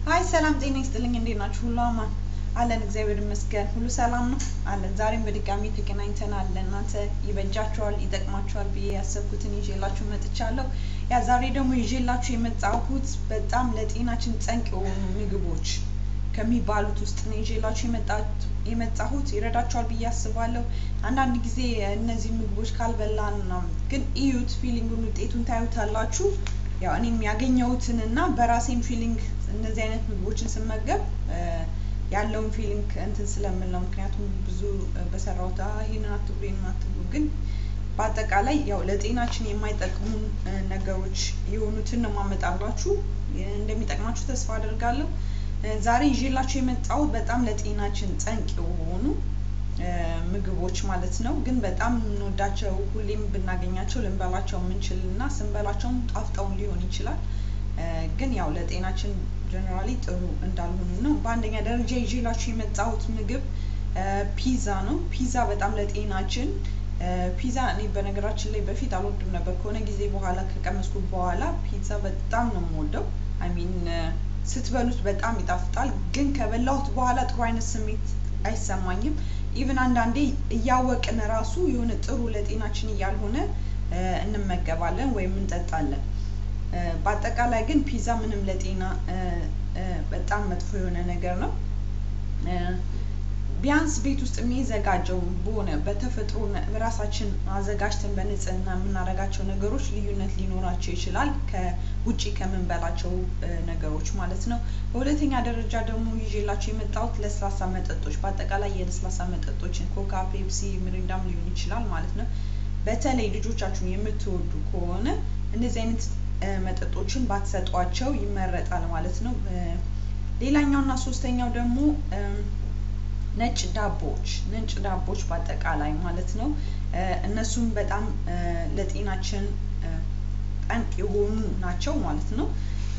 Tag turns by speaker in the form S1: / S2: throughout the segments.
S1: ሀይ ሰላም ጤና ይስጥልኝ። እንዴት ናችሁ? ሁሉ አማን አለን፣ እግዚአብሔር ይመስገን። ሁሉ ሰላም ነው አለን። ዛሬም በድጋሚ ተገናኝተናል። ለእናንተ ይበጃችኋል፣ ይጠቅማችኋል ብዬ ያሰብኩትን ይዤላችሁ መጥቻለሁ። ያ ዛሬ ደግሞ ይዤላችሁ የመጣሁት በጣም ለጤናችን ጠንቅ የሆኑ ምግቦች ከሚባሉት ውስጥ ነው ይዤላችሁ የመጣሁት። ይረዳችኋል ብዬ አስባለሁ። አንዳንድ ጊዜ እነዚህ ምግቦች ካልበላን ግን እዩት፣ ፊሊንጉን ውጤቱን ታዩታላችሁ። ያው እኔም ያገኘሁትን እና በራሴም ፊሊንግ እነዚህ አይነት ምግቦችን ስመገብ ያለውን ፊሊንግ እንትን ስለምል ነው። ምክንያቱም ብዙ በሰራሁት ይህንን አትብሉ ይህንን አትብሉ፣ ግን በአጠቃላይ ያው ለጤናችን የማይጠቅሙን ነገሮች የሆኑትን ነው የማመጣላችሁ። እንደሚጠቅማችሁ ተስፋ አደርጋለሁ። ዛሬ ይዤላችሁ የመጣሁት በጣም ለጤናችን ጠንቅ የሆኑ ምግቦች ማለት ነው። ግን በጣም የምንወዳቸው ሁሌም ብናገኛቸው ልንበላቸው የምንችል እና ስንበላቸውም ጣፍጠውን ሊሆን ይችላል። ግን ያው ለጤናችን ጀነራሊ ጥሩ እንዳልሆኑ ነው። በአንደኛ ደረጃ ይዤላችሁ የመጣሁት ምግብ ፒዛ ነው። ፒዛ በጣም ለጤናችን ፒዛ እኔ በነገራችን ላይ በፊት አልወድም ነበር። ከሆነ ጊዜ በኋላ ከቀመስኩ በኋላ ፒዛ በጣም ነው የምወደው። አይሚን ስትበሉት በጣም ይጣፍጣል። ግን ከበላሁት በኋላ ጥሩ አይነት ስሜት አይሰማኝም። ኢቭን አንዳንዴ እያወቅን ራሱ የሆነ ጥሩ ለጤናችን እያልሆነ እንመገባለን ወይም እንጠጣለን። በአጠቃላይ ግን ፒዛ ምንም ለጤና በጣም መጥፎ የሆነ ነገር ነው። ቢያንስ ቤት ውስጥ የሚዘጋጀው በሆነ በተፈጥሮ ራሳችን አዘጋጅተን በንጽህና የምናደርጋቸው ነገሮች ልዩነት ሊኖራቸው ይችላል ከውጪ ከምንበላቸው ነገሮች ማለት ነው። በሁለተኛ ደረጃ ደግሞ ይዤላቸው የመጣሁት ለስላሳ መጠጦች፣ በአጠቃላይ የለስላሳ መጠጦችን ኮካ፣ ፔፕሲ፣ ሚሪንዳም ሊሆን ይችላል ማለት ነው። በተለይ ልጆቻችሁን የምትወዱ ከሆነ እንደዚህ አይነት መጠጦችን ባትሰጧቸው ይመረጣል ማለት ነው። ሌላኛው እና ሶስተኛው ደግሞ ነጭ ዳቦዎች ነጭ ዳቦዎች በአጠቃላይ ማለት ነው። እነሱም በጣም ለጤናችን ጠንቅ የሆኑ ናቸው ማለት ነው።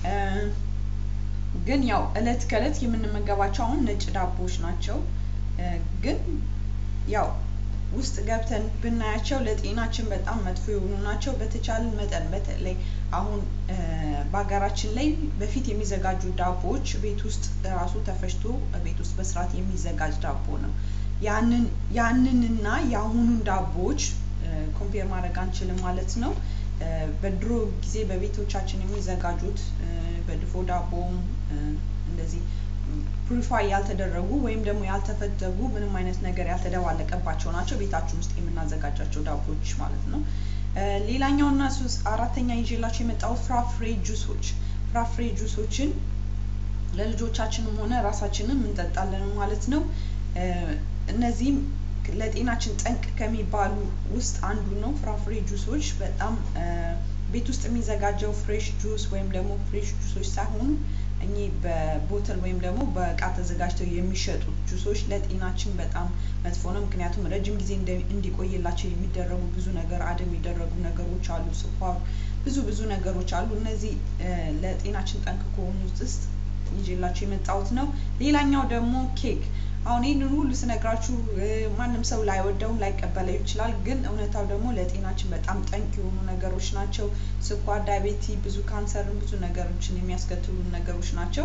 S1: ግን ያው እለት ከእለት የምንመገባቸው አሁን ነጭ ዳቦዎች ናቸው። ግን ያው ውስጥ ገብተን ብናያቸው ለጤናችን በጣም መጥፎ የሆኑ ናቸው። በተቻለ መጠን በተለይ አሁን በሀገራችን ላይ በፊት የሚዘጋጁ ዳቦዎች ቤት ውስጥ ራሱ ተፈጭቶ ቤት ውስጥ በስርዓት የሚዘጋጅ ዳቦ ነው። ያንን ያንንና የአሁኑን ዳቦዎች ኮምፔር ማድረግ አንችልም ማለት ነው። በድሮ ጊዜ በቤቶቻችን የሚዘጋጁት በድፎ ዳቦም እንደዚህ ፕሪፋይ ያልተደረጉ ወይም ደግሞ ያልተፈተጉ ምንም አይነት ነገር ያልተደባለቀባቸው ናቸው። ቤታችን ውስጥ የምናዘጋጃቸው ዳቦዎች ማለት ነው። ሌላኛው እና ሶስት አራተኛ ይዤላቸው የመጣሁት ፍራፍሬ ጁሶች ፍራፍሬ ጁሶችን ለልጆቻችንም ሆነ ራሳችንም እንጠጣለን ማለት ነው። እነዚህም ለጤናችን ጠንቅ ከሚባሉ ውስጥ አንዱ ነው። ፍራፍሬ ጁሶች በጣም ቤት ውስጥ የሚዘጋጀው ፍሬሽ ጁስ ወይም ደግሞ ፍሬሽ ጁሶች ሳይሆኑ እኚህ በቦትል ወይም ደግሞ በእቃ ተዘጋጅተው የሚሸጡት ጁሶች ለጤናችን በጣም መጥፎ ነው። ምክንያቱም ረጅም ጊዜ እንዲቆይላቸው የሚደረጉ ብዙ ነገር አድ የሚደረጉ ነገሮች አሉ፣ ስኳር፣ ብዙ ብዙ ነገሮች አሉ። እነዚህ ለጤናችን ጠንቅ ከሆኑት ውስጥ ይዤላችሁ የመጣሁት ነው። ሌላኛው ደግሞ ኬክ አሁን ይህንን ሁሉ ስነግራችሁ ማንም ሰው ላይወደውም ላይቀበለው ይችላል። ግን እውነታው ደግሞ ለጤናችን በጣም ጠንቅ የሆኑ ነገሮች ናቸው። ስኳር፣ ዳይቤቲ፣ ብዙ ካንሰርን፣ ብዙ ነገሮችን የሚያስከትሉ ነገሮች ናቸው።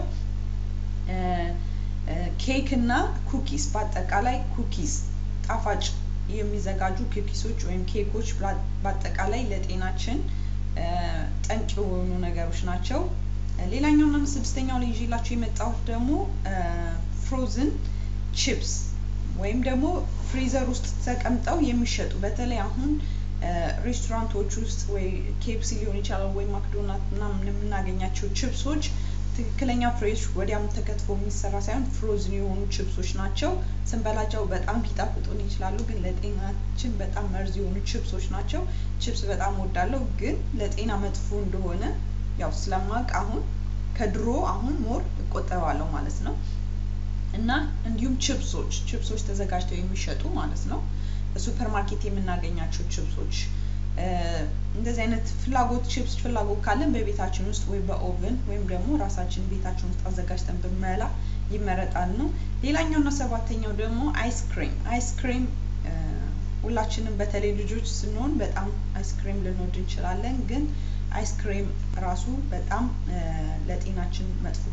S1: ኬክ እና ኩኪስ በአጠቃላይ ኩኪስ ጣፋጭ የሚዘጋጁ ኩኪሶች ወይም ኬኮች በአጠቃላይ ለጤናችን ጠንቅ የሆኑ ነገሮች ናቸው። ሌላኛው እና ስድስተኛው ላይ ይዤላችሁ የመጣሁት ደግሞ ፍሮዝን ቺፕስ ወይም ደግሞ ፍሪዘር ውስጥ ተቀምጠው የሚሸጡ በተለይ አሁን ሬስቶራንቶች ውስጥ ወይ ኬፕሲ ሊሆን ይችላል ወይ ማክዶናልድ ምናምን የምናገኛቸው ቺፕሶች ትክክለኛ ፍሬሽ ወዲያም ተከትፎ የሚሰራ ሳይሆን ፍሮዝን የሆኑ ቺፕሶች ናቸው። ስንበላቸው በጣም ሊጣፍጡን ይችላሉ፣ ግን ለጤናችን በጣም መርዝ የሆኑ ቺፕሶች ናቸው። ቺፕስ በጣም ወዳለሁ፣ ግን ለጤና መጥፎ እንደሆነ ያው ስለማቅ አሁን ከድሮ አሁን ሞር እቆጠባለሁ ማለት ነው። እና እንዲሁም ችፕሶች ችፕሶች ተዘጋጅተው የሚሸጡ ማለት ነው። በሱፐር ማርኬት የምናገኛቸው ችፕሶች እንደዚህ አይነት ፍላጎት ችፕስ ፍላጎት ካለን በቤታችን ውስጥ ወይ በኦቨን ወይም ደግሞ ራሳችን ቤታችን ውስጥ አዘጋጅተን ብንበላ ይመረጣል ነው። ሌላኛው እና ሰባተኛው ደግሞ አይስክሬም አይስክሬም ሁላችንም በተለይ ልጆች ስንሆን በጣም አይስክሬም ልንወድ እንችላለን ግን አይስክሬም ራሱ በጣም ለጤናችን መጥፎ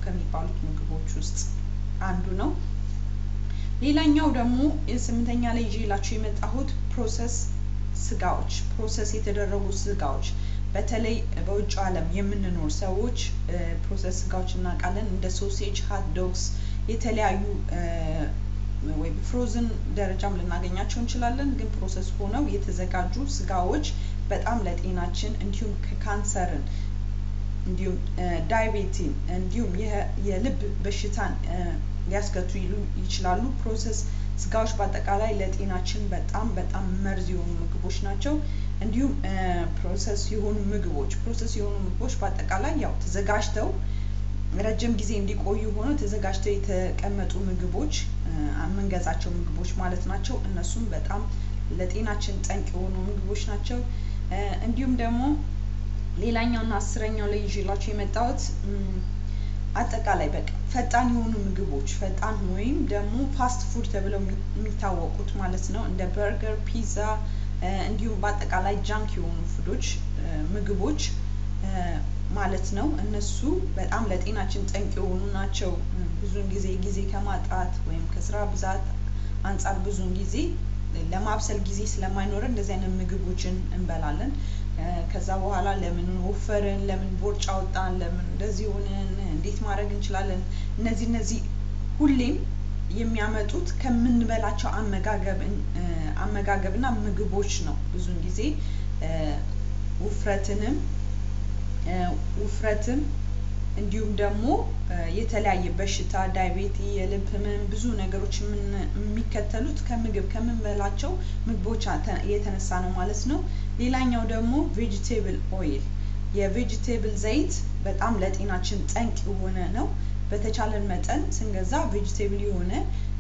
S1: ከሚባሉት ምግቦች ውስጥ አንዱ ነው። ሌላኛው ደግሞ የስምንተኛ ላይ ይዤላችሁ የመጣሁት ፕሮሰስ ስጋዎች፣ ፕሮሰስ የተደረጉ ስጋዎች በተለይ በውጭ ዓለም የምንኖር ሰዎች ፕሮሰስ ስጋዎች እናውቃለን። እንደ ሶሴጅ፣ ሀት ዶግስ የተለያዩ ወይ ፍሮዝን ደረጃም ልናገኛቸው እንችላለን። ግን ፕሮሰስ ሆነው የተዘጋጁ ስጋዎች በጣም ለጤናችን እንዲሁም ከካንሰርን እንዲሁም ዳይቤቲን እንዲሁም የልብ በሽታን ሊያስከትሉ ይችላሉ። ፕሮሰስ ስጋዎች በአጠቃላይ ለጤናችን በጣም በጣም መርዝ የሆኑ ምግቦች ናቸው። እንዲሁም ፕሮሰስ የሆኑ ምግቦች ፕሮሰስ የሆኑ ምግቦች በአጠቃላይ ያው ተዘጋጅተው ረጅም ጊዜ እንዲቆዩ ሆነው ተዘጋጅተው የተቀመጡ ምግቦች የምንገዛቸው ምግቦች ማለት ናቸው። እነሱም በጣም ለጤናችን ጠንቅ የሆኑ ምግቦች ናቸው። እንዲሁም ደግሞ ሌላኛው እና አስረኛው ላይ ይዤላችሁ የመጣሁት አጠቃላይ በቃ ፈጣን የሆኑ ምግቦች ፈጣን ወይም ደግሞ ፋስት ፉድ ተብለው የሚታወቁት ማለት ነው። እንደ በርገር፣ ፒዛ እንዲሁም በአጠቃላይ ጃንክ የሆኑ ፉዶች ምግቦች ማለት ነው። እነሱ በጣም ለጤናችን ጠንቅ የሆኑ ናቸው። ብዙውን ጊዜ ጊዜ ከማጣት ወይም ከስራ ብዛት አንጻር ብዙውን ጊዜ ለማብሰል ጊዜ ስለማይኖረን እንደዚህ አይነት ምግቦችን እንበላለን። ከዛ በኋላ ለምን ወፈርን፣ ለምን ቦርጭ አወጣን፣ ለምን እንደዚህ ሆንን፣ እንዴት ማድረግ እንችላለን? እነዚህ እነዚህ ሁሌም የሚያመጡት ከምንበላቸው አመጋገብ አመጋገብና ምግቦች ነው። ብዙውን ጊዜ ውፍረትንም ውፍረትም እንዲሁም ደግሞ የተለያየ በሽታ ዳይቤቲ፣ የልብ ህመም ብዙ ነገሮች የሚከተሉት ከምግብ ከምንበላቸው ምግቦች የተነሳ ነው ማለት ነው። ሌላኛው ደግሞ ቬጅቴብል ኦይል የቬጅቴብል ዘይት በጣም ለጤናችን ጠንቅ የሆነ ነው። በተቻለን መጠን ስንገዛ ቬጅቴብል የሆነ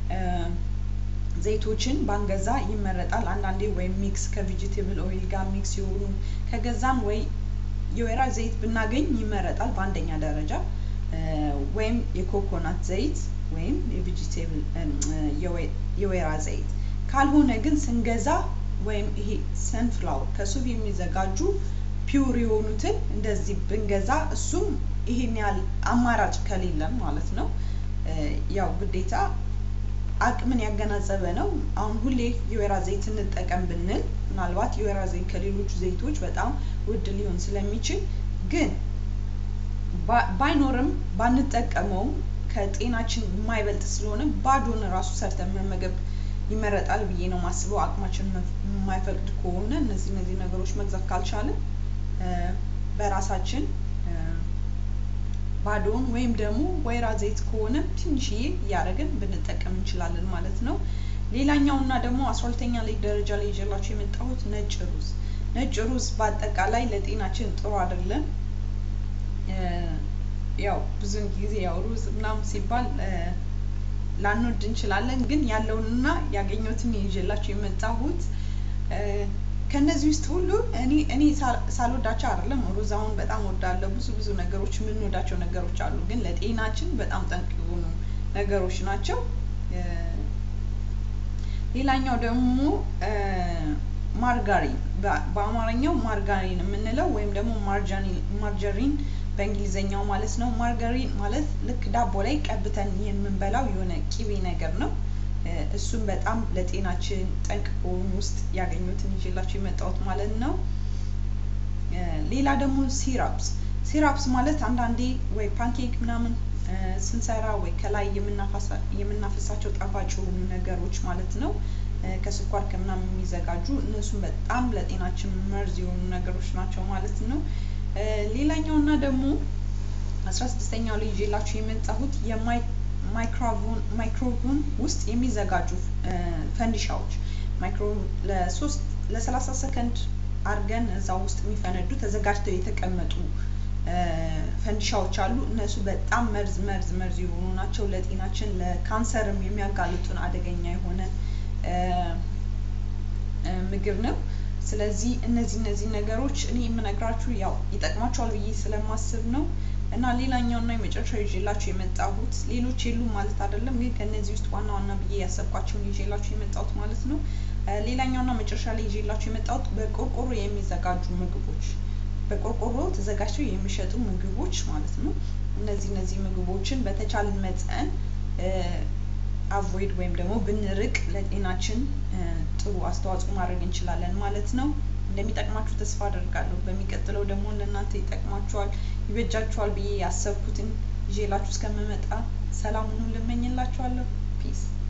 S1: ዘይቶችን ባንገዛ ይመረጣል። አንዳንዴ ወይም ሚክስ ከቬጅቴብል ኦይል ጋር ሚክስ የሆኑ ከገዛም ወይ የወይራ ዘይት ብናገኝ ይመረጣል በአንደኛ ደረጃ ወይም የኮኮናት ዘይት ወይም የቬጂቴብል የወይራ ዘይት ካልሆነ ግን ስንገዛ ወይም ይሄ ሰንፍላወር ከሱፍ የሚዘጋጁ ፒውር የሆኑትን እንደዚህ ብንገዛ እሱም ይሄን ያህል አማራጭ ከሌለን ማለት ነው። ያው ግዴታ አቅምን ያገናዘበ ነው። አሁን ሁሌ የወይራ ዘይት እንጠቀም ብንል ምናልባት የወይራ ዘይት ከሌሎቹ ዘይቶች በጣም ውድ ሊሆን ስለሚችል ግን ባይኖርም ባንጠቀመውም ከጤናችን የማይበልጥ ስለሆነ ባዶን ራሱ ሰርተን መመገብ ይመረጣል ብዬ ነው ማስበው። አቅማችን የማይፈቅድ ከሆነ እነዚህ እነዚህ ነገሮች መግዛት ካልቻለን በራሳችን ባዶውን ወይም ደግሞ ወይራ ዘይት ከሆነ ትንሽዬ እያደረግን ብንጠቀም እንችላለን ማለት ነው። ሌላኛው እና ደግሞ አስራ ሁለተኛ ላይ ደረጃ ላይ ይዤላችሁ የመጣሁት ነጭ ሩዝ። ነጭ ሩዝ በአጠቃላይ ለጤናችን ጥሩ አይደለም። ያው ብዙን ጊዜ ያው ሩዝ ምናምን ሲባል ላንወድ እንችላለን፣ ግን ያለውንና ያገኘሁትን ይዤላችሁ የመጣሁት ከነዚህ ውስጥ ሁሉ እኔ እኔ ሳልወዳቸው አይደለም። ሩዝ አሁን በጣም ወዳለሁ። ብዙ ብዙ ነገሮች የምንወዳቸው ነገሮች አሉ፣ ግን ለጤናችን በጣም ጠንቅ የሆኑ ነገሮች ናቸው። ሌላኛው ደግሞ ማርጋሪን በአማርኛው ማርጋሪን የምንለው ወይም ደግሞ ማርጀሪን በእንግሊዘኛው ማለት ነው። ማርጋሪን ማለት ልክ ዳቦ ላይ ቀብተን የምንበላው የሆነ ቂቤ ነገር ነው። እሱም በጣም ለጤናችን ጠንቅ ከሆኑ ውስጥ ያገኙትን ይዤላችሁ የመጣሁት ማለት ነው። ሌላ ደግሞ ሲራፕስ ሲራፕስ ማለት አንዳንዴ ወይ ፓንኬክ ምናምን ስንሰራ ወይ ከላይ የምናፈሳቸው ጣፋጭ የሆኑ ነገሮች ማለት ነው ከስኳር ከምናምን የሚዘጋጁ እነሱም በጣም ለጤናችን መርዝ የሆኑ ነገሮች ናቸው ማለት ነው። ሌላኛው እና ደግሞ አስራ ስድስተኛው ላይ ይዤላችሁ የመጣሁት ማይክሮቮን ውስጥ የሚዘጋጁ ፈንዲሻዎች ማይክሮ ለሶስት ለሰላሳ ሰከንድ አድርገን እዛ ውስጥ የሚፈነዱ ተዘጋጅተው የተቀመጡ ፈንዲሻዎች አሉ። እነሱ በጣም መርዝ መርዝ መርዝ የሆኑ ናቸው። ለጤናችን ለካንሰርም የሚያጋልጡን አደገኛ የሆነ ምግብ ነው። ስለዚህ እነዚህ እነዚህ ነገሮች እኔ የምነግራችሁ ያው ይጠቅማቸዋል ብዬ ስለማስብ ነው። እና ሌላኛው እና የመጨረሻው ይዤላችሁ የመጣሁት ሌሎች የሉም ማለት አይደለም፣ ግን ከእነዚህ ውስጥ ዋና ዋና ብዬ ያሰብኳቸውን ይዤላችሁ የመጣሁት ማለት ነው። ሌላኛው እና መጨረሻ ላይ ይዤላችሁ የመጣሁት በቆርቆሮ የሚዘጋጁ ምግቦች በቆርቆሮ ተዘጋጅተው የሚሸጡ ምግቦች ማለት ነው። እነዚህ እነዚህ ምግቦችን በተቻለን መጠን አቮይድ ወይም ደግሞ ብንርቅ ለጤናችን ጥሩ አስተዋጽኦ ማድረግ እንችላለን ማለት ነው። እንደሚጠቅማችሁ ተስፋ አደርጋለሁ። በሚቀጥለው ደግሞ ለእናንተ ይጠቅማችኋል፣ ይበጃችኋል ብዬ ያሰብኩትን ይዤላችሁ እስከምመጣ ሰላሙን ልመኝላችኋለሁ። ፒስ